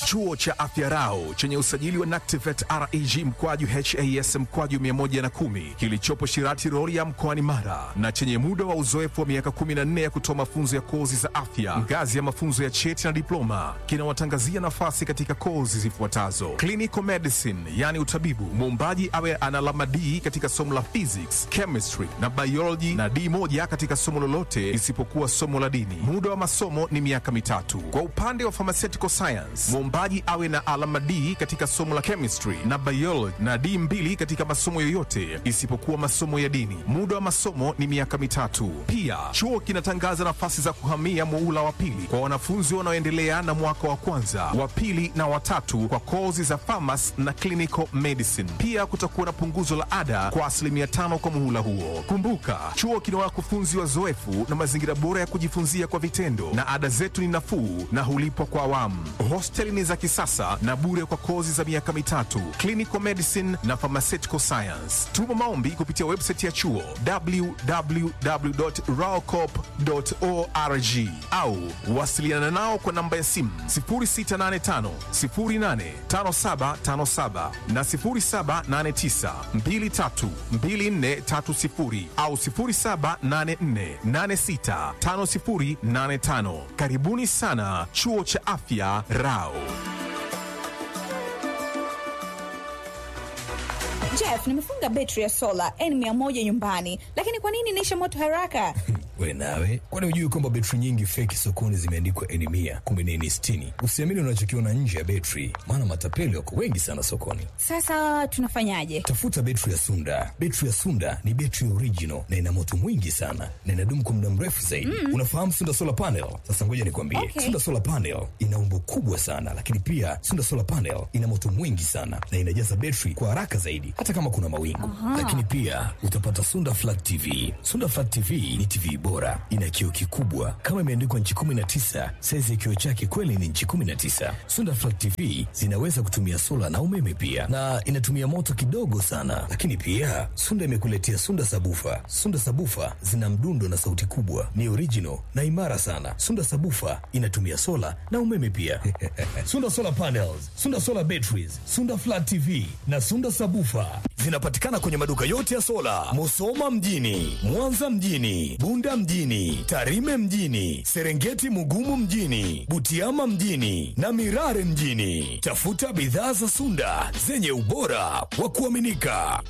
Chuo cha Afya Rau chenye usajili wa NACTIVATE reg mkwaju has mkwaju 110 kilichopo Shirati Rorya mkoani Mara na chenye muda wa uzoefu wa miaka 14 ya kutoa mafunzo ya kozi za afya ngazi ya mafunzo ya cheti na diploma kinawatangazia nafasi katika kozi zifuatazo: clinical medicine, yani utabibu, muombaji awe ana alama D katika somo la physics, chemistry na biology na D moja katika somo lolote isipokuwa somo la dini. Muda wa masomo ni miaka mitatu. Kwa upande wa pharmaceutical science, muombaji awe na alama D katika somo la chemistry na biology na D mbili katika masomo yoyote isipokuwa masomo ya dini. Muda wa masomo ni miaka mitatu. Pia chuo kinatangaza nafasi za kuhamia muula wa pili kwa wanafunzi wanaoendelea na mwaka wa kwanza, wa pili na watatu kwa kozi za pharmacy na clinical medicine. Pia kutakuwa na punguzo la ada kwa asilimia tano kwa muhula huo. Kumbuka, chuo kina wakufunzi wazoefu na mazingira bora ya kujifunzia kwa vitendo, na ada zetu ni nafuu na hulipwa kwa awamu. Hosteli ni za kisasa na bure kwa kozi za miaka mitatu, clinical medicine na pharmaceutical science. Tuma maombi kupitia website ya chuo www.raocop.org au wasiliana nao kwa namba ya simu 0685 085757 na 0789 232430 au 0784865085. Karibuni sana chuo cha afya Rao. Jeff, nimefunga betri ya sola N100 nyumbani, lakini kwa nini inaisha moto haraka? We nawe, kwani hujui kwamba betri nyingi feki sokoni zimeandikwa N mia kumbe ni N sitini? Usiamini unachokiona nje ya betri, maana matapeli wako wengi sana sokoni. Sasa tunafanyaje? Tafuta betri ya Sunda. Betri ya Sunda ni betri original na ina moto mwingi sana na inadumu kwa muda mrefu zaidi. Mm. Unafahamu Sunda solar panel? Sasa ngoja nikwambie, Okay. Sunda solar panel ina umbo kubwa sana, lakini pia Sunda solar panel ina moto mwingi sana na inajaza betri kwa haraka zaidi, hata kama kuna mawingu. Lakini pia utapata Sunda flat TV. Sunda flat TV ni TV bora, ina kioo kikubwa kama imeandikwa nchi 19. Saizi ya kioo chake kweli ni nchi 19. Sunda flat TV zinaweza kutumia sola na umeme pia, na inatumia moto kidogo sana. Lakini pia Sunda imekuletea Sunda sabufa. Sunda sabufa zina mdundo na sauti kubwa, ni original na imara sana. Sunda sabufa inatumia sola na umeme pia. Sunda solar panels, Sunda solar batteries, Sunda flat TV na Sunda sabufa zinapatikana kwenye maduka yote ya sola, Musoma mjini, Mwanza mjini, Bunda mjini, Tarime mjini, Serengeti Mugumu mjini, Butiama mjini na Mirare mjini. Tafuta bidhaa za Sunda zenye ubora wa kuaminika.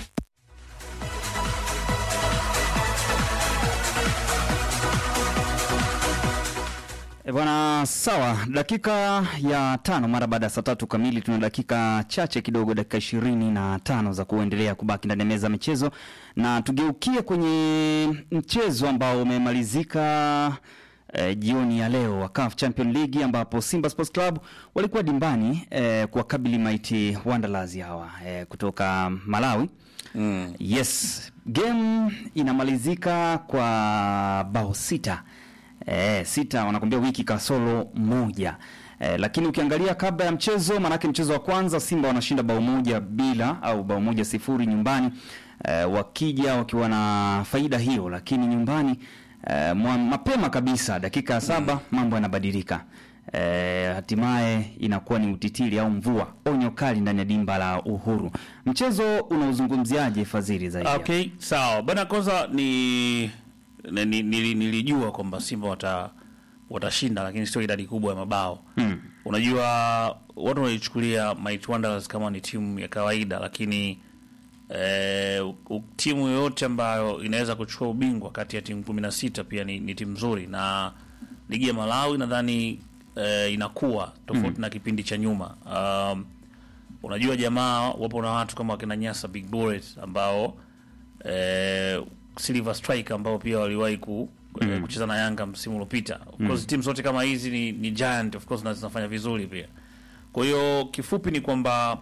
E bwana, sawa. Dakika ya tano mara baada ya saa tatu kamili, tuna dakika chache kidogo, dakika ishirini na tano za kuendelea kubaki ndani ya meza ya michezo, na tugeukie kwenye mchezo ambao umemalizika eh, jioni ya leo wa CAF Champion League ambapo Simba Sports Club walikuwa dimbani eh, kuwakabili Mighty Wanderers hawa eh, kutoka Malawi. Mm. Yes, game inamalizika kwa bao sita eh, sita wanakwambia wiki kasoro moja eh, lakini ukiangalia kabla ya mchezo, maanake mchezo wa kwanza Simba wanashinda bao moja bila au bao moja sifuri nyumbani eh, wakija wakiwa na faida hiyo, lakini nyumbani eh, mwa, mapema kabisa dakika ya saba mambo yanabadilika. Eh, hatimaye inakuwa ni utitiri au mvua, onyo kali ndani ya dimba la Uhuru. Mchezo unauzungumziaje Fadhili zaidi? Okay, sawa bana. Kwanza ni ni- ni- nili- nilijua kwamba Simba wata watashinda, lakini sio idadi kubwa ya mabao Mm. Unajua watu wanaichukulia Mighty Wanderers kama ni timu ya kawaida, lakini eh, u- u- timu yoyote ambayo inaweza kuchukua ubingwa kati ya timu kumi na sita pia ni, ni timu nzuri, na ligi ya Malawi nadhani eh, inakuwa tofauti na kipindi cha nyuma. Um, unajua jamaa wapo na watu kama wakina Nyasa Big Bullets ambao eh, Silver Strike ambao pia waliwahi ku, eh, kucheza na Yanga msimu uliopita. Of course timu zote kama hizi ni, ni giant of course na zinafanya vizuri pia. Kwa hiyo kifupi ni kwamba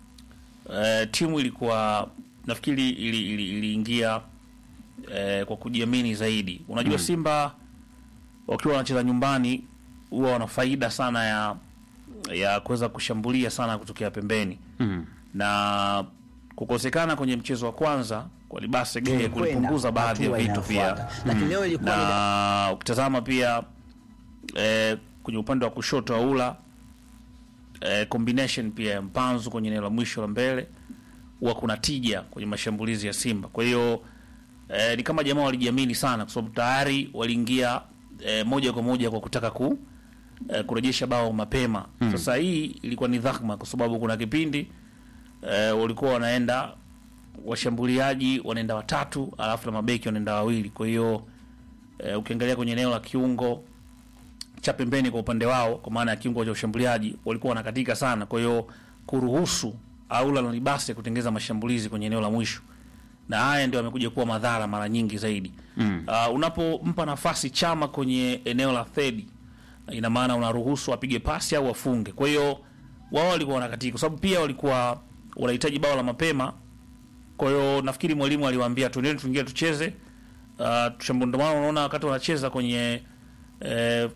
eh, timu ilikuwa nafikiri ili- ili- iliingia eh, kwa kujiamini zaidi. Unajua Simba wakiwa wanacheza nyumbani huwa wana faida sana ya ya kuweza kushambulia sana kutokea pembeni Mm. na kukosekana kwenye mchezo wa kwanza kwa Libase Geye kulipunguza baadhi ya hatua vitu pia inayofuata. Lakini leo ilikuwa ni na ukitazama pia eh, kwenye upande wa kushoto wa ula eh, combination pia ya mpanzu kwenye eneo la mwisho la mbele huwa kuna tija kwenye mashambulizi ya Simba. Kwa hiyo eh, ni kama jamaa walijiamini sana, kwa sababu tayari waliingia eh, moja kwa moja kwa kutaka ku eh, kurejesha bao mapema. Sasa hii ilikuwa ni dhahma, kwa sababu kuna kipindi eh, walikuwa wanaenda washambuliaji wanaenda watatu, alafu na mabeki wanaenda wawili. Kwa hiyo eh, ukiangalia kwenye eneo la kiungo cha pembeni kwa upande wao, kwa maana ya kiungo cha ushambuliaji walikuwa wanakatika sana. Kwa hiyo kuruhusu Aula na Libase kutengeza mashambulizi kwenye eneo la mwisho, na haya ndio amekuja kuwa madhara mara nyingi zaidi. mm. Uh, unapompa nafasi Chama kwenye eneo la third, ina maana unaruhusu apige pasi au afunge. Kwa hiyo wao walikuwa wanakatika, kwa sababu pia walikuwa wanahitaji bao la mapema. Kwa hiyo nafikiri mwalimu aliwaambia tuendeni, tuingie tucheze. Uh, tushambu- ndio maana unaona wakati wanacheza kwenye eh,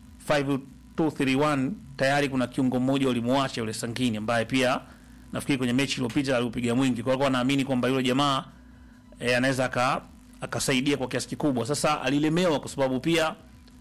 5231 tayari kuna kiungo mmoja ulimwacha yule Sangini ambaye pia nafikiri kwenye mechi iliyopita aliupiga mwingi, kwa hiyo wanaamini kwamba yule jamaa e, anaweza aka akasaidia kwa kiasi kikubwa. Sasa alilemewa kwa sababu pia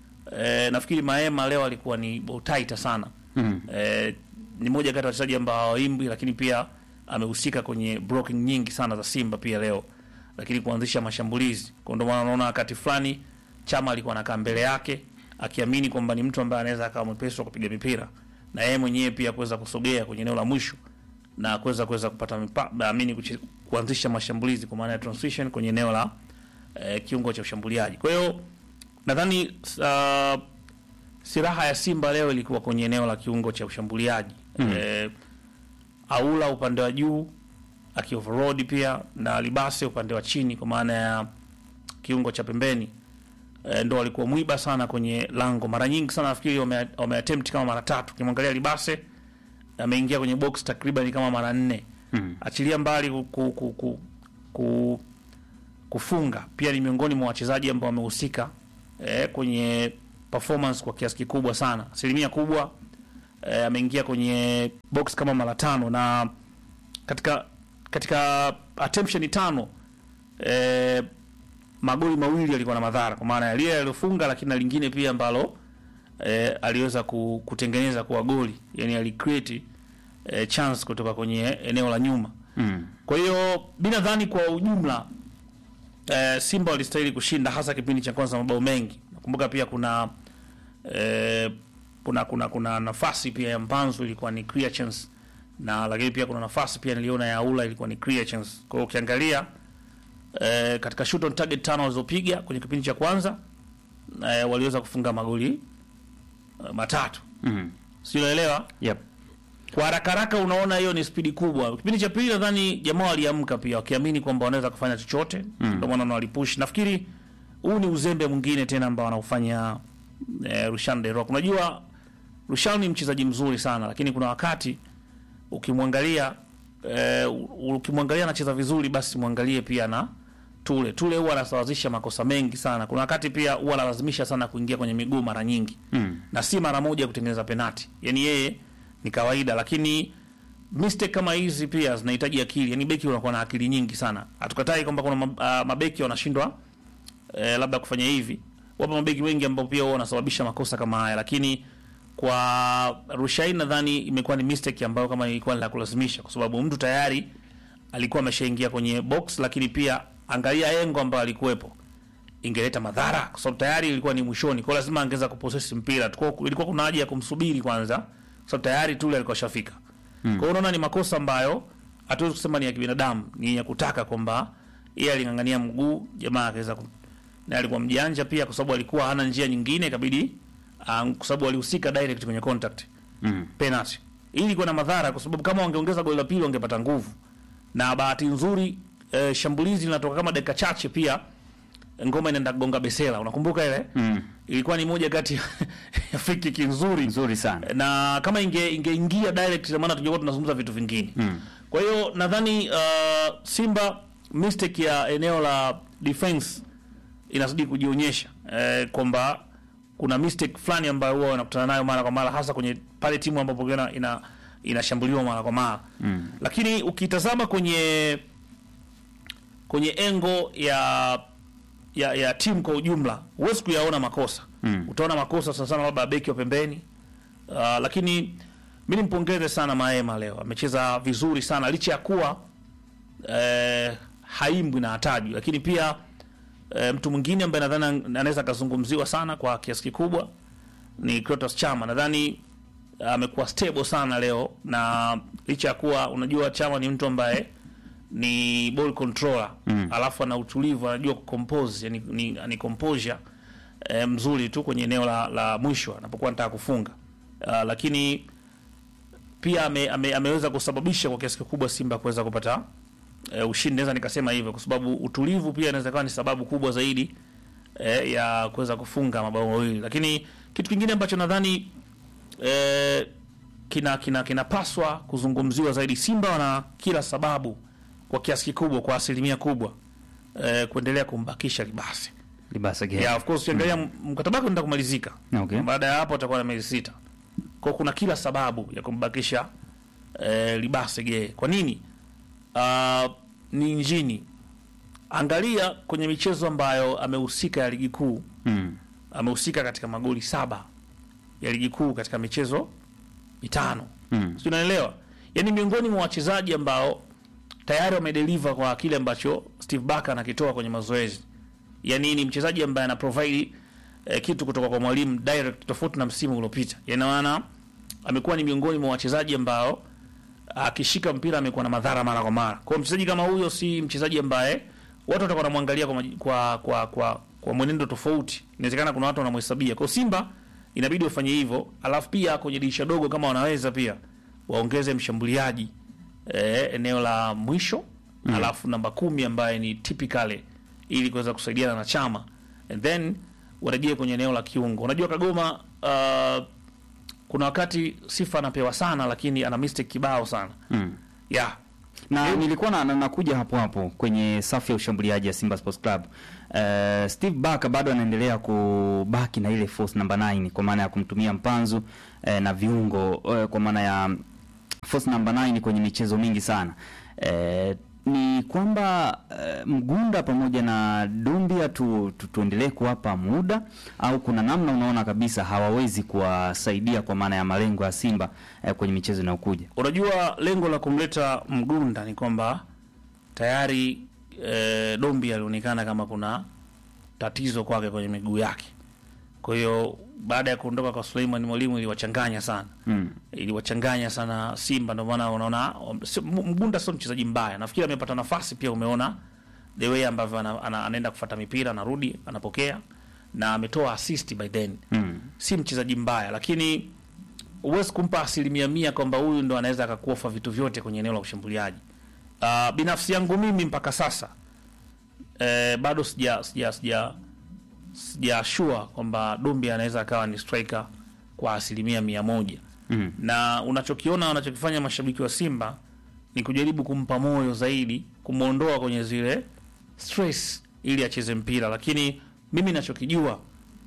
e, nafikiri Maema leo alikuwa ni botaita sana mm. e, ni moja kati ya wachezaji ambao hawaimbi, lakini pia amehusika kwenye blocking nyingi sana za Simba pia leo, lakini kuanzisha mashambulizi. Kwa ndio maana unaona wakati fulani Chama alikuwa anakaa mbele yake akiamini kwamba ni mtu ambaye anaweza akawa mwepesi wa kupiga mipira na yeye mwenyewe pia kuweza kusogea kwenye eneo la mwisho na kuweza kuweza kupata mipa- naamini kuchi- kuanzisha mashambulizi kwa maana ya transition kwenye eneo la eh, kiungo cha ushambuliaji. Kwa hiyo nadhani uh, silaha ya Simba leo ilikuwa kwenye eneo la kiungo cha ushambuliaji mm. eh, Aula upande wa juu aki overload pia na Libase upande wa chini kwa maana ya kiungo cha pembeni e, ndo walikuwa mwiba sana kwenye lango mara nyingi sana nafikiri wame, wame attempt kama mara tatu ukimwangalia Libase ameingia kwenye box takriban kama mara nne mm. achilia mbali ku, ku, ku, ku, ku, kufunga pia ni miongoni mwa wachezaji ambao wamehusika eh, kwenye performance kwa kiasi kikubwa sana asilimia kubwa eh, ameingia kwenye box kama mara tano na katika katika attemption tano eh, magoli mawili yalikuwa na madhara kwa maana ya lile aliyofunga lakini na lingine pia ambalo eh, aliweza ku, kutengeneza kuwa goli yani alicreate eh, chance kutoka kwenye eneo la nyuma Mm. kwa hiyo mi nadhani kwa ujumla eh, Simba walistahili kushinda hasa kipindi cha kwanza mabao mengi. Nakumbuka pia kuna eh, kuna kuna kuna nafasi pia ya Mpanzu ilikuwa ni clear chance na lakini pia kuna nafasi pia niliona ya Aula ilikuwa ni clear chance. Kwa hiyo ukiangalia eh, katika shoot on target tano walizopiga kwenye kipindi cha kwanza eh, waliweza kufunga magoli eh, matatu. Mm. Sio unaelewa? Yep. kwa haraka haraka unaona hiyo ni spidi kubwa. Kipindi cha pili nadhani jamaa waliamka pia wakiamini kwamba wanaweza kufanya chochote, ndio maana walipush. Nafikiri huu ni uzembe mwingine tena ambao wanaufanya eh, Rushan De Rock. Unajua Rushan ni mchezaji mzuri sana, lakini kuna wakati ukimwangalia eh, u- ukimwangalia anacheza vizuri, basi mwangalie pia na Tule. Tule huwa anasawazisha makosa mengi sana. Kuna wakati pia huwa analazimisha sana kuingia kwenye miguu mara nyingi Mm. na si mara moja kutengeneza penati. Yani yeye ni kawaida, lakini mistake kama hizi pia zinahitaji akili. Yani beki unakuwa na akili nyingi sana. Hatukatai kwamba kuna mab- ah, mabeki wanashindwa eh, labda kufanya hivi. Wapo mabeki wengi ambao pia huwa wanasababisha makosa kama haya, lakini kwa Rushain nadhani imekuwa ni mistake ambayo kama ilikuwa ni la kulazimisha, kwa sababu mtu tayari alikuwa ameshaingia kwenye box, lakini pia angalia engo ambayo alikuwepo ingeleta madhara kwa sababu tayari ilikuwa ni mwishoni, kwa hiyo lazima angeweza kuposesi mpira. Tukua, ilikuwa kuna haja ya kumsubiri kwanza, kwa sababu tayari Tule alikuwa shafika. Kwa hiyo unaona ni makosa ambayo hatuwezi kusema ni ya kibinadamu, ni ya kutaka kwamba yeye aling'ang'ania mguu, jamaa akaweza ku... na alikuwa mjanja pia, kwa sababu alikuwa hana njia nyingine, ikabidi um, kwa sababu alihusika direct kwenye contact Mm. penalty. Hii ilikuwa na madhara kwa sababu kama wangeongeza goli la pili wangepata nguvu, na bahati nzuri eh, shambulizi linatoka kama dakika chache pia ngoma inaenda kugonga besela, unakumbuka ile Mm. ilikuwa ni moja kati ya ya free kick nzuri Nzuri sana. na kama inge ingeingia direct, ina maana tungekuwa tunazungumza vitu vingine Mm. kwa hiyo nadhani uh, Simba mistake ya eneo la defense inazidi kujionyesha eh, kwamba kuna mistake fulani ambayo huwa wanakutana nayo mara kwa mara, hasa kwenye pale timu ambapo ina, ina inashambuliwa mara kwa mara Mm. lakini ukitazama kwenye kwenye engo ya ya, ya timu kwa ujumla huwezi kuyaona makosa Mm. utaona makosa sana sana labda beki wa pembeni uh, lakini mi nimpongeze sana Maema leo, amecheza vizuri sana licha ya kuwa eh, haimbwi na hatajwi, lakini pia eh, mtu mwingine ambaye nadhani anaweza akazungumziwa sana kwa kiasi kikubwa ni Clatous Chama. Nadhani amekuwa stable sana leo, na licha ya kuwa unajua Chama ni mtu ambaye ni ball controller mm. alafu ana utulivu, anajua kucompose, yani ni, ni composure eh, mzuri tu kwenye eneo la, la mwisho anapokuwa anataka kufunga uh, lakini pia ame, ame, ameweza kusababisha kwa kiasi kikubwa Simba kuweza kupata e, ushindi, naweza nikasema hivyo, kwa sababu utulivu pia inaweza kuwa ni sababu kubwa zaidi e, ya kuweza kufunga mabao mawili. Lakini kitu kingine ambacho nadhani e, kina kina kinapaswa kuzungumziwa zaidi, Simba wana kila sababu kwa kiasi kikubwa, kwa asilimia kubwa e, kuendelea kumbakisha Libasi. Libasa Gay. Yeah, of course ukiangalia m- mkataba wake unaenda kumalizika. Okay. Baada ya hapo atakuwa na miezi sita. Kwa hiyo kuna kila sababu ya kumbakisha eh, Libase Gay. Kwa nini? Uh, ni injini. Angalia kwenye michezo ambayo amehusika ya ligi kuu, Mm. amehusika katika magoli saba ya ligi kuu katika michezo mitano. Mm. Si unaelewa? Yaani miongoni mwa wachezaji ambao tayari wamedeliver kwa kile ambacho Steve Barker anakitoa kwenye mazoezi. Yaani ni mchezaji ambaye ana provide eh, kitu kutoka kwa mwalimu direct tofauti na msimu uliopita. Yaani maana amekuwa ni miongoni mwa wachezaji ambao akishika mpira amekuwa na madhara mara kwa mara. Kwa hiyo mchezaji kama huyo si mchezaji ambaye watu watakuwa wanamwangalia kwa, maji- kwa kwa kwa kwa mwenendo tofauti. Inawezekana kuna watu wanamhesabia. Kwa hiyo Simba inabidi wafanye hivyo, alafu pia kwenye dirisha dogo kama wanaweza pia waongeze mshambuliaji eh, eneo la mwisho mm. alafu namba kumi ambaye ni typically ili kuweza kusaidiana na Chama and then warejee kwenye eneo la kiungo. Unajua Kagoma uh, kuna wakati sifa anapewa sana, lakini ana mistake kibao sana Mm. yeah. na nilikuwa na, na, nakuja hapo hapo kwenye safu ya ushambuliaji ya Simba Sports Club. Uh, Steve Barker bado anaendelea kubaki na ile force number 9 kwa maana ya kumtumia mpanzu uh, na viungo uh, kwa maana ya force number 9 kwenye michezo mingi sana. Uh, ni kwamba uh, Mgunda pamoja na Dumbia tu, tu, tuendelee kuwapa muda au kuna namna unaona kabisa hawawezi kuwasaidia kwa maana ya malengo ya Simba uh, kwenye michezo inayokuja. Unajua lengo la kumleta Mgunda ni kwamba tayari e, Dombi alionekana kama kuna tatizo kwake kwenye miguu yake. Kwa hiyo baada ya kuondoka kwa Suleiman Mwalimu iliwachanganya sana Mm. iliwachanganya sana Simba, ndio maana unaona sio- M- Mgunda sio mchezaji mbaya. Nafikiri amepata nafasi pia, umeona the way ambavyo ana, ana, anaenda kufuata mipira, anarudi, anapokea na ametoa assist by then Mm. si mchezaji mbaya, lakini huwezi kumpa asilimia mia kwamba huyu ndo anaweza akakuofa vitu vyote kwenye eneo la ushambuliaji. Uh, binafsi yangu mimi mpaka sasa eh, bado sija sija sija sija sure kwamba Dumbi anaweza akawa ni striker kwa asilimia mia moja Mm. na unachokiona wanachokifanya mashabiki wa Simba ni kujaribu kumpa moyo zaidi, kumwondoa kwenye zile stress ili acheze mpira, lakini mimi nachokijua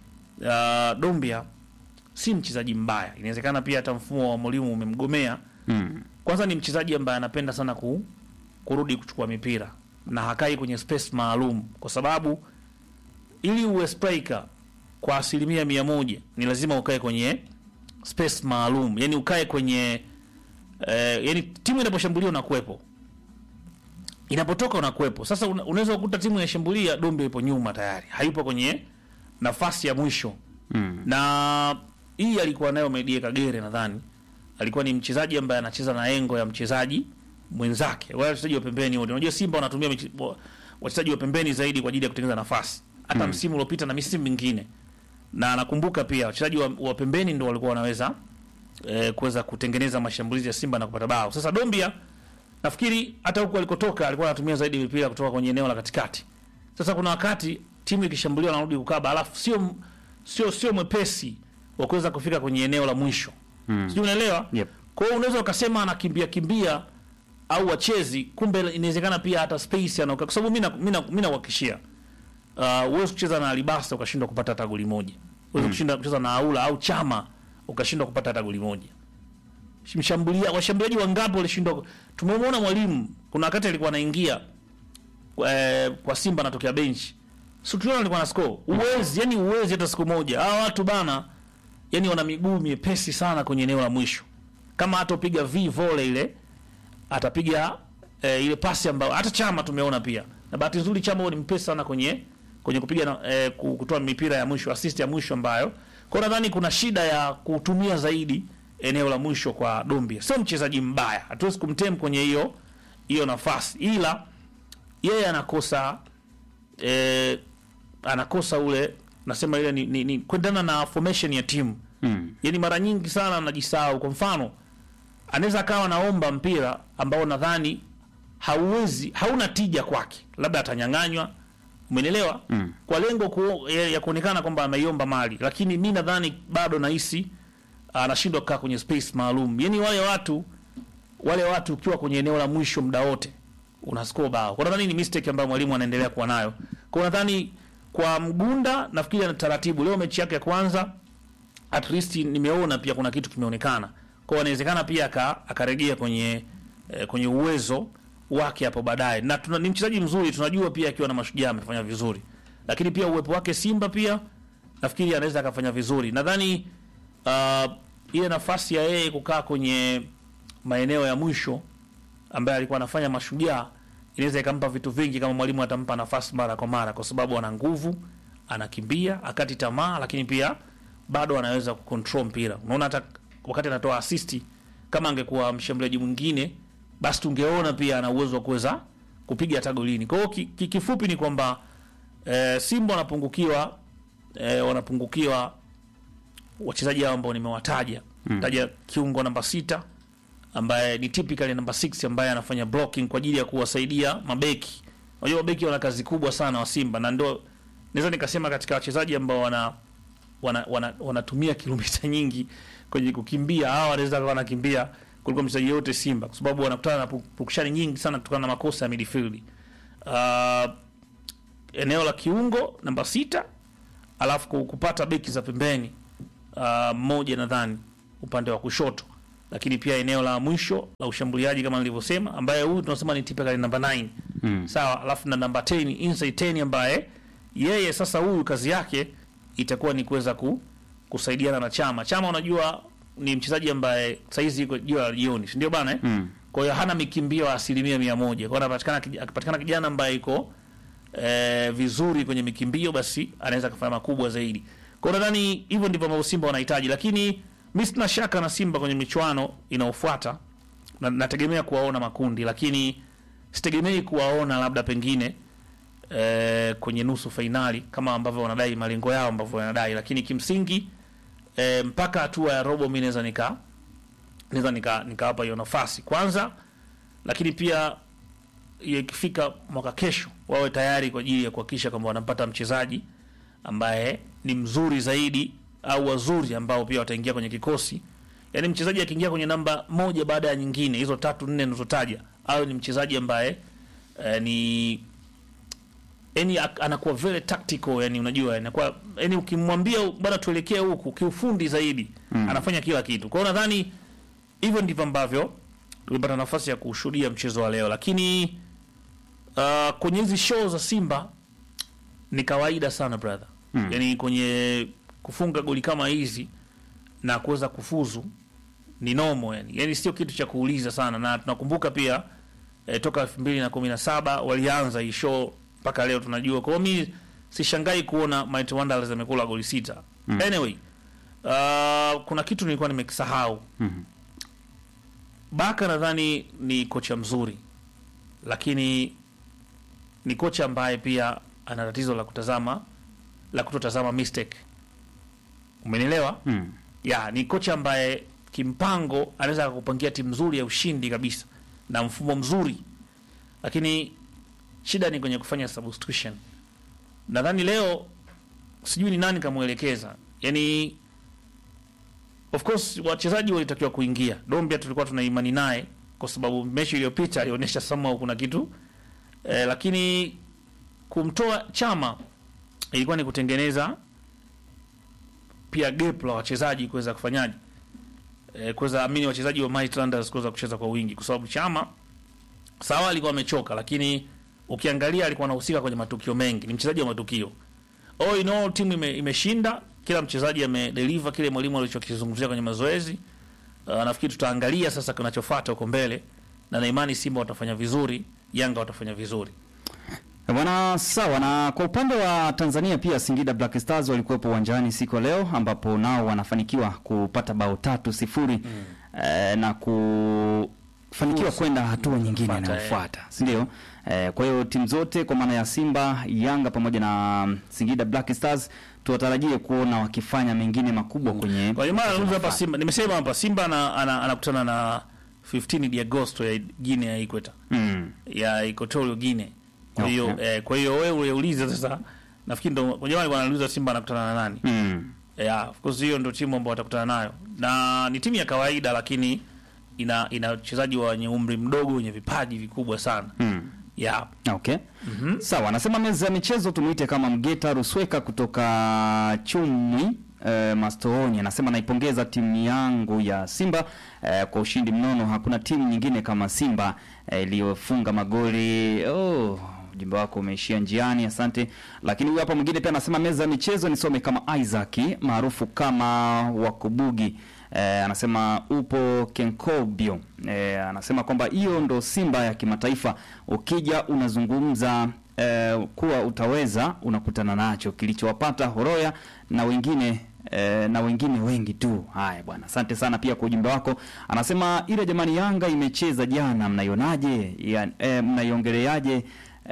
uh, Dombia si mchezaji mbaya. Inawezekana pia hata mfumo wa mwalimu umemgomea. Mm. Kwanza ni mchezaji ambaye anapenda sana ku, kurudi kuchukua mipira na hakai kwenye space maalum, kwa sababu ili uwe striker kwa asilimia mia moja ni lazima ukae kwenye space maalum, yani ukae kwenye eh, yani timu inaposhambulia unakuwepo, inapotoka unakuwepo. Sasa una- unaweza kukuta timu inashambulia, Dombe ipo nyuma tayari, hayupo kwenye nafasi ya mwisho Mm. na hii alikuwa nayo Medie Kagere, nadhani alikuwa ni mchezaji ambaye anacheza na engo ya mchezaji mwenzake, wale wachezaji wa pembeni wote. Unajua Simba wanatumia miche- wa- wachezaji wa pembeni zaidi kwa ajili ya kutengeneza nafasi, hata msimu uliopita na misimu mingine, na nakumbuka pia wachezaji wa, wa pembeni ndo walikuwa wanaweza eh, kuweza kutengeneza mashambulizi ya Simba na kupata bao. Sasa Dombia nafikiri hata huku alikotoka alikuwa anatumia zaidi mipira kutoka kwenye eneo la katikati. Sasa kuna wakati timu ikishambuliwa anarudi kukaba, alafu sio sio sio mwepesi wa kuweza kufika kwenye eneo la mwisho Mm. sijui unaelewa Yep. kwa hiyo unaweza ukasema anakimbia kimbia au wachezi kumbe inawezekana pia hata space ana kwa sababu mimi na- mimi na- mimi nakuhakikishia uh, huwezi kucheza na Alibasta ukashindwa kupata hata goli moja huwezi kushinda kucheza na Aula au Chama ukashindwa kupata hata goli moja mshambulia washambuliaji wangapi walishindwa tumemwona mwalimu kuna wakati alikuwa anaingia eh, kwa Simba anatokea benchi si tuliona alikuwa na score uwezi yani uwezi hata siku moja hawa watu bana yani wana miguu miepesi sana kwenye eneo la mwisho kama hatopiga v volley ile atapiga eh, ile pasi ambayo hata Chama tumeona pia, na bahati nzuri Chama huwa ni mpesi sana kwenye kwenye kupiga na, eh, ku- kutoa mipira ya mwisho, assist ya mwisho ambayo kwa nadhani kuna shida ya kutumia zaidi eneo la mwisho kwa Dombia. Sio mchezaji mbaya, hatuwezi kumtem kwenye hiyo hiyo nafasi, ila yeye anakosa eh, anakosa ule nasema ile ni, ni, ni kuendana na formation ya timu Mm. yani mara nyingi sana anajisahau. Kwa mfano, anaweza akawa naomba mpira ambao nadhani hauwezi hauna tija kwake, labda atanyang'anywa, umenielewa? Mm. kwa lengo ku, ya, ya kuonekana kwamba ameiomba mali, lakini mi nadhani bado nahisi anashindwa kukaa kwenye space maalum. Yani wale watu wale watu ukiwa kwenye eneo la mwisho muda wote una score bao. Kwa nadhani ni mistake ambayo mwalimu anaendelea kuwa nayo. Kwa nadhani kwa Mgunda nafikiri ana taratibu. Leo mechi yake ya kwanza at least nimeona pia kuna kitu kimeonekana. Kwa hiyo inawezekana pia aka, akarejea kwenye eh, kwenye uwezo wake hapo baadaye. Na tuna, ni mchezaji mzuri tunajua pia akiwa na mashujaa amefanya vizuri. Lakini pia uwepo wake Simba pia nafikiri anaweza akafanya vizuri. Nadhani uh, ile nafasi ya yeye kukaa kwenye maeneo ya mwisho ambaye alikuwa anafanya mashujaa inaweza ikampa vitu vingi kama mwalimu atampa nafasi mara kwa mara, kwa sababu ana nguvu, anakimbia akati tamaa, lakini pia bado anaweza kucontrol mpira. Unaona, hata wakati anatoa asisti, kama angekuwa mshambuliaji mwingine, basi tungeona pia ana uwezo wa kuweza kupiga hata golini. Kwa hiyo ki, ki, kifupi ni kwamba eh, Simba wanapungukiwa eh, wanapungukiwa wachezaji hao ambao nimewataja mm. taja kiungo namba sita ambaye ni typically namba 6 ambaye anafanya blocking kwa ajili ya kuwasaidia mabeki. Unajua mabeki wana kazi kubwa sana wa Simba na ndio naweza nikasema katika wachezaji ambao wana wana, wana, wanatumia kilomita nyingi kwenye kukimbia, hawa wanaweza kuwa wanakimbia kuliko mchezaji yote Simba kwa sababu wanakutana na pu- pukushani nyingi sana kutokana na makosa ya midfield. Uh, eneo la kiungo namba sita alafu ku- kupata beki za pembeni uh, mmoja nadhani upande wa kushoto, lakini pia eneo la mwisho la ushambuliaji kama nilivyosema, ambaye huyu tunasema ni typical namba 9 Mm. sawa, alafu na namba 10 inside 10 ambaye yeye sasa huyu kazi yake itakuwa ni kuweza ku, kusaidiana na Chama. Chama unajua ni mchezaji ambaye saizi yuko juu la jioni, si ndio bana eh? Mm. Kwa hiyo hana mikimbio ya asilimia mia moja. Kwa hiyo anapatikana kij- akipatikana kijana ambaye iko eh, vizuri kwenye mikimbio, basi anaweza kufanya makubwa zaidi. Kwa hiyo nadhani hivyo ndivyo ambavyo Simba wanahitaji, lakini mi sina shaka na Simba kwenye michuano inayofuata na, nategemea kuwaona makundi, lakini sitegemei kuwaona labda pengine eh, kwenye nusu fainali kama ambavyo wanadai malengo yao ambavyo wanadai, lakini kimsingi eh, mpaka hatua ya robo mi naweza nika naweza nika nikawapa hiyo nafasi kwanza, lakini pia ikifika mwaka kesho wawe tayari kwa ajili ya kuhakikisha kwamba wanampata mchezaji ambaye ni mzuri zaidi au wazuri ambao pia wataingia kwenye kikosi. Yaani mchezaji akiingia kwenye namba moja baada ya nyingine, hizo tatu nne nilizotaja, au ni mchezaji ambaye eh, ni yani ak- anakuwa very tactical, yani unajua, inakuwa yani ukimwambia bwana tuelekee huku kiufundi zaidi mm. anafanya kila kitu. Kwa hiyo nadhani hivyo ndivyo ambavyo tulipata nafasi ya kushuhudia mchezo wa leo, lakini uh, kwenye hizi show za Simba ni kawaida sana brother mm. yani kwenye kufunga goli kama hizi na kuweza kufuzu ni nomo yani, yani sio kitu cha kuuliza sana, na tunakumbuka pia eh, toka elfu mbili na kumi na saba walianza hii show mpaka leo tunajua. Kwa hiyo mi sishangai kuona Mighty Wanderers amekula goli sita mm. anyway uh, kuna kitu nilikuwa nimekisahau Mhm. Baka nadhani ni kocha mzuri, lakini ni kocha ambaye pia ana tatizo la kutazama la kutotazama mistake. Umenielewa? Mm. ya ni kocha ambaye kimpango anaweza akakupangia timu nzuri ya ushindi kabisa na mfumo mzuri, lakini shida ni kwenye kufanya substitution. Nadhani leo sijui ni nani kamwelekeza, yani of course wachezaji walitakiwa kuingia. Dombia tulikuwa tuna imani naye kwa sababu mechi iliyopita alionyesha somehow kuna kitu eh, lakini kumtoa Chama ilikuwa ni kutengeneza pia gap la wachezaji kuweza kufanyaje, eh, kuweza amini wachezaji wa Mighty Wanderers kuweza kucheza kwa wingi, kwa sababu Chama sawa alikuwa amechoka, lakini ukiangalia alikuwa anahusika kwenye matukio mengi, ni mchezaji wa matukio. All in all timu ime, imeshinda, kila mchezaji amedeliver kile mwalimu alichokizungumzia kwenye mazoezi, uh, nafikiri tutaangalia sasa kinachofuata huko mbele, na na imani Simba watafanya vizuri, Yanga watafanya vizuri. Bwana sawa. Na kwa upande wa Tanzania pia Singida Black Stars walikuwepo uwanjani siku ya leo, ambapo nao wanafanikiwa kupata bao tatu sifuri eh, na kufanikiwa kwenda hatua nyingine Fuata, inayofuata, si ndio? Eh, kwa hiyo timu zote kwa maana ya Simba, Yanga pamoja na Singida Black Stars tuwatarajie kuona wakifanya mengine makubwa kwenye Kwa hiyo maana mchezo hapa unaofuata. Simba, nimesema hapa Simba ana- ana- anakutana na 15 de Agosto ya Guinea ya Ikweta Mm. ya Equatorial Guinea. Kwa hiyo Okay. eh, kwa hiyo wewe uliuliza sasa, nafikiri ndo kwa jamani wanauliza Simba anakutana na nani? Mm. Yeah, of course hiyo ndio timu ambayo watakutana nayo, na ni timu ya kawaida, lakini ina ina wachezaji wenye umri mdogo wenye vipaji vikubwa sana Mm. yeah. Okay. Sawa, anasema meza ya michezo tumuite kama Mgeta Rusweka kutoka Chumwi eh, Mastooni anasema naipongeza timu yangu ya Simba eh, kwa ushindi mnono. Hakuna timu nyingine kama Simba eh, iliyofunga magoli. Oh, ujumbe wako umeishia njiani, asante. Lakini huyu hapa mwingine pia anasema meza ya michezo nisome kama Isaac maarufu kama Wakubugi. Eh, anasema upo Kenkobio. Eh, anasema kwamba hiyo ndo Simba ya kimataifa. Ukija unazungumza eh, kuwa utaweza, unakutana nacho kilichowapata Horoya na wengine eh, na wengine wengi tu. Haya bwana, asante sana pia kwa ujumbe wako. Anasema ile jamani, Yanga imecheza jana, mnaionaje? Ya, eh, mnaiongeleaje?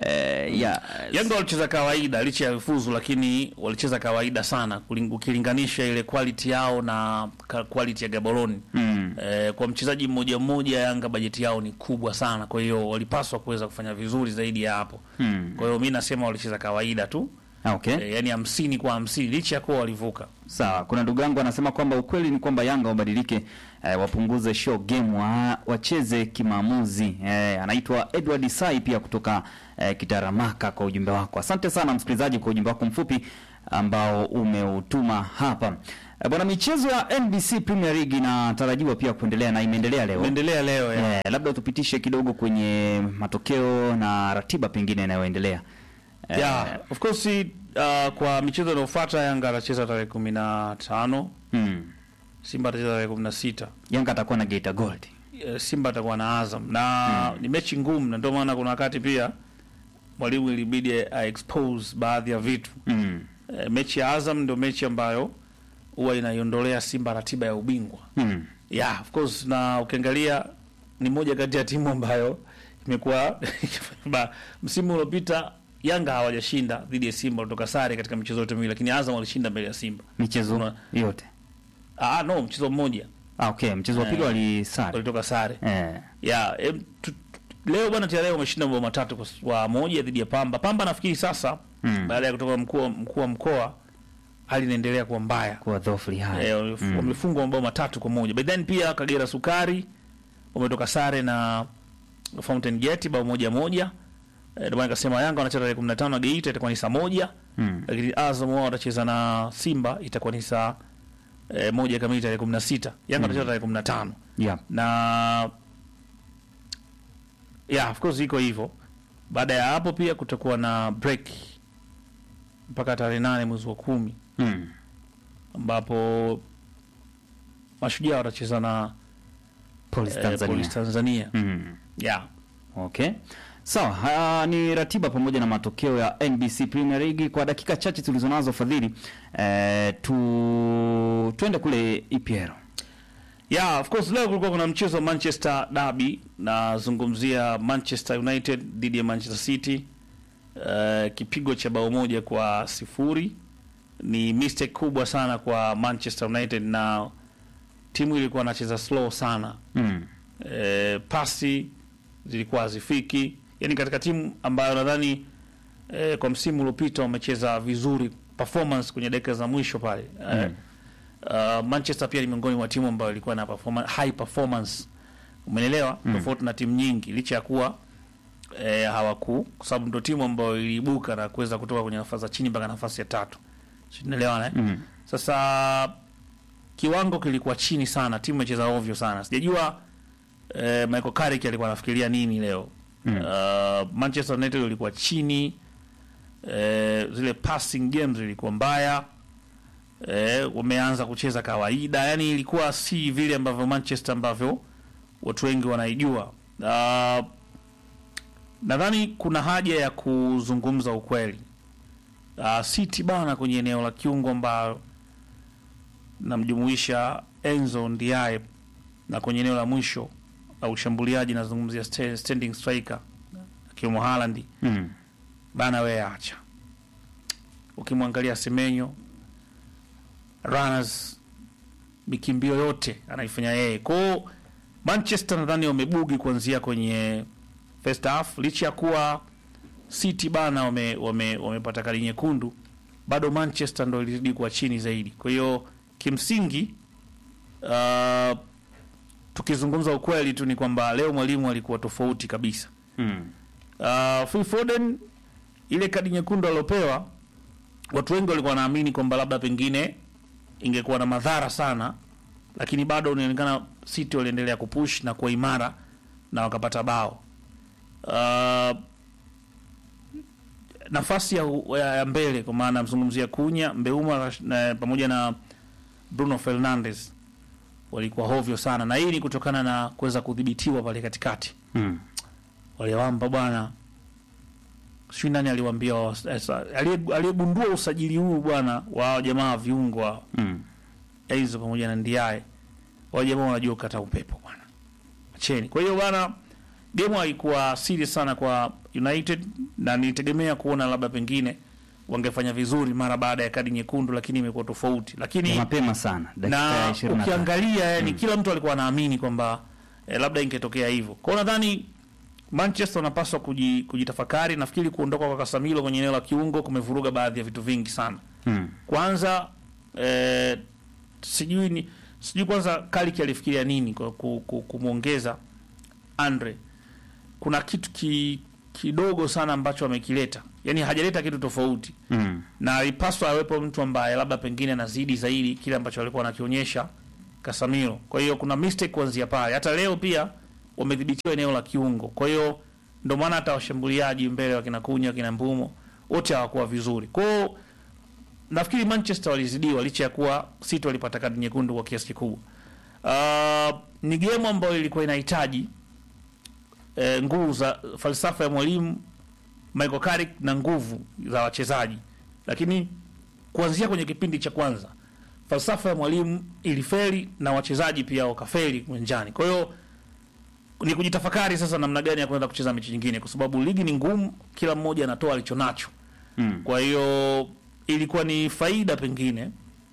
Eh, ya, Yanga walicheza kawaida licha ya vifuzu, lakini walicheza kawaida sana kuling- ukilinganisha ile quality yao na ka- quality ya Gaborone. Mm. Eh, kwa mchezaji mmoja mmoja Yanga bajeti yao ni kubwa sana, kwa hiyo walipaswa kuweza kufanya vizuri zaidi ya hapo. Mm. Kwa hiyo mi nasema walicheza kawaida tu Ah, okay. eh, yani hamsini kwa hamsini licha ya kuwa walivuka. Sawa, kuna ndugu yangu anasema kwamba ukweli ni kwamba Yanga wabadilike, eh, wapunguze show game, wa, wacheze kimaamuzi. Eh, anaitwa Edward Sai pia kutoka eh, Kitaramaka kwa ujumbe wako. Asante sana msikilizaji kwa ujumbe wako mfupi ambao umeutuma hapa. Eh, bwana, michezo ya NBC Premier League inatarajiwa pia kuendelea na imeendelea leo. Endelea leo ya. Eh, labda tupitishe kidogo kwenye matokeo na ratiba pengine inayoendelea. Eh, Yeah, of course uh, kwa michezo inayofuata Yanga atacheza tarehe kumi na tano mm. Simba atacheza tarehe kumi na sita Yanga atakuwa na Geita Gold. Eh, Simba atakuwa na Azam na ni mechi ngumu, na ndio maana kuna wakati pia mwalimu ilibidi a expose baadhi ya vitu. Mm. Eh, mechi ya Azam ndio mechi ambayo huwa inaiondolea Simba ratiba ya ubingwa. Mm. Yeah, of course na ukiangalia ni moja kati ya timu ambayo imekuwa ba- msimu uliopita Yanga hawajashinda dhidi ya Simba, walitoka sare katika michezo yote miwili, lakini Azam walishinda mbele ya Simba. Michezo Una- yote. Ah, no, mchezo mmoja Ah, okay, mchezo wa pili Eh. walisare. walitoka sare. Eh. Yeah, em, tu, tu- leo bwana TRA wameshinda mabao matatu kwa s- kwa moja dhidi ya Pamba. Pamba nafikiri sasa Mm. baada ya kutoka mkuu wa- mkuu wa mkoa hali inaendelea kuwa mbaya. Kwa dhofli haya. Eh, walif- wamefungwa mabao matatu kwa moja. But then pia Kagera Sukari wametoka sare na Fountain Gate bao moja moja. Eh, ndio maana nikasema Yanga wanacheza tarehe 15 na Geita itakuwa ni saa moja. Mm. Lakini Azam wao watacheza na Simba itakuwa ni saa eh, moja kamili tarehe 16. Yanga watacheza tarehe 15 Yeah. na yeah, of course iko hivyo. Baada ya hapo pia kutakuwa na break mpaka tarehe nane mwezi wa kumi Mm. ambapo mashujaa watacheza na Police eh, Tanzania. Police Tanzania. Mm. Yeah. Okay. Sawa, haya ni ratiba pamoja na matokeo ya NBC Premier League kwa dakika chache tulizonazo Fadhili. Eh, tu twende kule EPL. Yeah, of course leo kulikuwa kuna mchezo wa Manchester Derby, nazungumzia Manchester United dhidi ya Manchester City. Uh, kipigo cha bao moja kwa sifuri ni mistake kubwa sana kwa Manchester United, na timu ilikuwa anacheza slow sana. Mm. Eh, pasi zilikuwa hazifiki, yani katika timu ambayo nadhani eh, kwa msimu uliopita wamecheza vizuri performance kwenye dakika za mwisho pale eh, uh, Manchester pia ni miongoni mwa timu ambayo ilikuwa na performance, high performance umeelewa, tofauti na timu nyingi, licha ya kuwa eh, hawaku kwa sababu ndio timu ambayo iliibuka na kuweza kutoka kwenye nafasi za chini mpaka nafasi ya tatu, unaelewa eh? Mm. Sasa kiwango kilikuwa chini sana, timu imecheza ovyo sana. Sijajua eh, Michael Carrick alikuwa anafikiria nini leo. Mm. Uh, Manchester United ilikuwa chini eh, zile passing games zilikuwa mbaya eh, wameanza kucheza kawaida, yani ilikuwa si vile ambavyo Manchester ambavyo watu wengi wanaijua. Uh, nadhani kuna haja ya kuzungumza ukweli. Uh, City bana kwenye eneo la kiungo ambayo namjumuisha Enzo Ndiaye na kwenye eneo la mwisho la ushambuliaji nazungumzia sta- standing striker akiwemo Haaland Mm. bana, wewe acha. Ukimwangalia Semenyo runners, mikimbio yote anaifanya yeye. Kwao Manchester nadhani wamebugi kuanzia kwenye first half, licha ya kuwa City bana wame, wame, wamepata kadi nyekundu, bado Manchester ndo ilizidi kuwa chini zaidi. Kwa hiyo kimsingi, uh, tukizungumza ukweli tu ni kwamba leo mwalimu alikuwa tofauti kabisa. Mm. Uh, Phil Foden ile kadi nyekundu aliopewa, watu wengi walikuwa wanaamini kwamba labda pengine ingekuwa na madhara sana, lakini bado inaonekana City waliendelea kupush na kuwa imara na wakapata bao. Uh, nafasi ya, ya, ya mbele kwa maana mzungumzia Kunya, Mbeuma na, pamoja na Bruno Fernandes walikuwa hovyo sana, na hii ni kutokana na kuweza kudhibitiwa pale katikati Mm. waliwamba bwana, sijui nani aliwaambia wa- esa- aliye- aliyegundua usajili huu bwana wa hao jamaa wa viungo hao, Mm. Enzo pamoja na Ndiaye, wao jamaa wanajua kukata upepo bwana, acheni. Kwa hiyo bwana, game haikuwa serious sana kwa United, na nilitegemea kuona labda pengine wangefanya vizuri mara baada ya kadi nyekundu, lakini imekuwa tofauti, lakini Ni mapema sana dakika ya na 25. ukiangalia yani kila mtu alikuwa anaamini kwamba eh, labda ingetokea hivyo. Kwa hiyo nadhani Manchester wanapaswa kuji, kujitafakari. Nafikiri kuondoka kwa Casemiro kwenye eneo la kiungo kumevuruga baadhi ya vitu vingi sana. Mm. Kwanza eh, sijui ni sijui kwanza Kaliki alifikiria nini kwa ku- ku- kumwongeza Andre. Kuna kitu ki, kidogo sana ambacho amekileta, yani hajaleta kitu tofauti Mm. na alipaswa awepo mtu ambaye labda pengine anazidi zaidi kile ambacho alikuwa anakionyesha Casemiro. Kwa hiyo kuna mistake kuanzia pale. Hata leo pia wamedhibitiwa eneo la kiungo, kwa hiyo ndio maana hata washambuliaji mbele wakina Kunya wakina Mbumo wote hawakuwa vizuri. Kwa hiyo nafikiri Manchester walizidiwa licha ya kuwa City walipata kadi nyekundu kwa kiasi kikubwa. Uh, ni game ambayo ilikuwa inahitaji eh, nguvu za falsafa ya mwalimu Michael Carrick na nguvu za wachezaji, lakini kuanzia kwenye kipindi cha kwanza falsafa ya mwalimu ilifeli na wachezaji pia wakafeli uwanjani. Kwa hiyo ni kujitafakari sasa namna gani ya kwenda kucheza mechi nyingine, kwa sababu ligi ni ngumu, kila mmoja anatoa alichonacho. Mm. Kwa hiyo ilikuwa ni faida pengine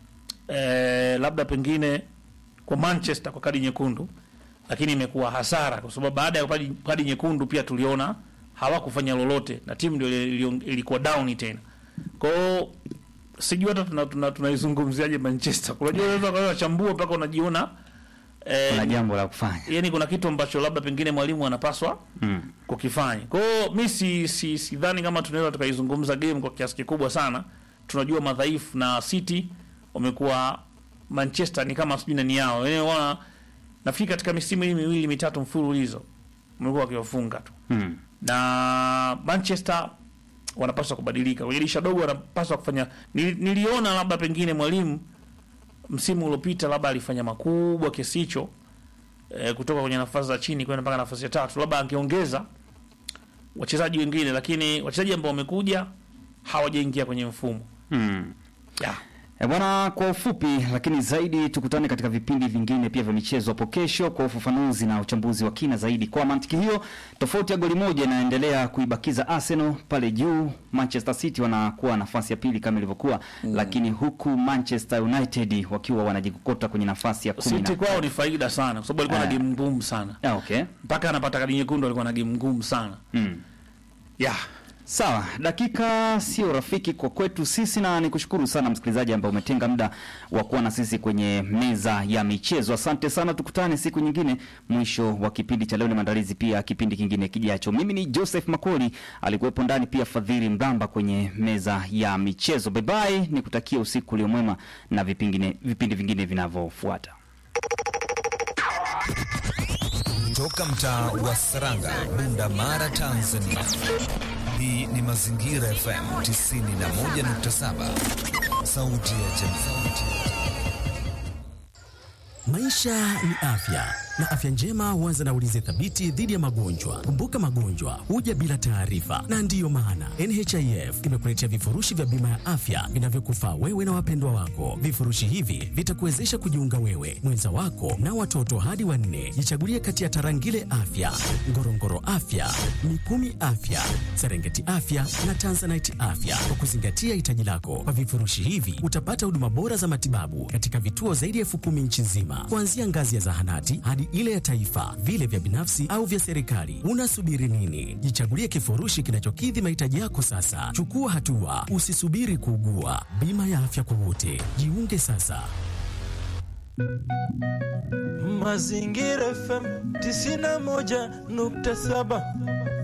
eh, labda pengine kwa Manchester kwa kadi nyekundu, lakini imekuwa hasara kwa sababu baada ya kadi, kadi nyekundu pia tuliona hawakufanya lolote na timu ndio ili- ili- ilikuwa down tena. Kwa hiyo sijui hata tuna- tuna- tunaizungumziaje Manchester. Unajua unaweza ukachambua mpaka unajiona eh, Kuna jambo la kufanya. yani kuna kitu ambacho labda pengine mwalimu anapaswa Mm. kukifanya. Kwa hiyo mi si si sidhani kama tunaweza tukaizungumza game kwa kiasi kikubwa sana. Tunajua madhaifu na City wamekuwa Manchester ni kama sijui nani yao. Yaani wana nafikiri katika misimu hii miwili mitatu mfululizo wamekuwa wakiwafunga tu. Mm. Na Manchester wanapaswa kubadilika. Kwenye dirisha dogo wanapaswa kufanya nili, niliona labda pengine mwalimu msimu uliopita labda alifanya makubwa kiasi hicho eh, kutoka kwenye nafasi za chini kwenda mpaka nafasi ya tatu, labda angeongeza wachezaji wengine, lakini wachezaji ambao wamekuja hawajaingia kwenye mfumo Mm. yeah. E bwana, kwa ufupi lakini zaidi, tukutane katika vipindi vingine pia vya michezo hapo kesho kwa ufafanuzi na uchambuzi wa kina zaidi. Kwa mantiki hiyo, tofauti ya goli moja inaendelea kuibakiza Arsenal pale juu. Manchester City wanakuwa nafasi ya pili kama ilivyokuwa, lakini huku Manchester United wakiwa wanajikokota kwenye nafasi ya kumi City na kwao ni faida sana, kwa sababu alikuwa na Eh. game ngumu sana, Ah, okay. mpaka anapata kadi nyekundu alikuwa na game ngumu sana Mm. yeah. Sawa, dakika sio rafiki kwa kwetu sisi, na nikushukuru sana msikilizaji ambaye umetenga muda wa kuwa na sisi kwenye meza ya michezo. Asante sana, tukutane siku nyingine. Mwisho wa kipindi cha leo ni maandalizi pia kipindi kingine kijacho. Mimi ni Joseph Makoli, alikuwepo ndani pia Fadhili Mramba kwenye meza ya michezo. Bye bye, nikutakia usiku ulio mwema na vipingine, vipindi vingine vinavyofuata. Toka mtaa wa Saranga, Bunda Mara, Tanzania. Hii ni Mazingira FM 91.7, sauti ya jamii. Maisha ni afya na afya njema huanza na ulinzi thabiti dhidi ya magonjwa. Kumbuka, magonjwa huja bila taarifa, na ndiyo maana NHIF imekuletea vifurushi vya bima ya afya vinavyokufaa wewe na wapendwa wako. Vifurushi hivi vitakuwezesha kujiunga wewe, mwenza wako na watoto hadi wanne. Jichagulie kati ya Tarangire Afya, Ngorongoro Afya, Mikumi Afya, Serengeti Afya na Tanzanite Afya kwa kuzingatia hitaji lako. Kwa vifurushi hivi utapata huduma bora za matibabu katika vituo zaidi ya elfu kumi nchi nzima, kuanzia ngazi ya zahanati hadi ile ya taifa, vile vya binafsi au vya serikali. Unasubiri nini? Jichagulie kifurushi kinachokidhi mahitaji yako sasa. Chukua hatua, usisubiri kuugua. Bima ya afya kwa wote, jiunge sasa. Mazingira FM 91.7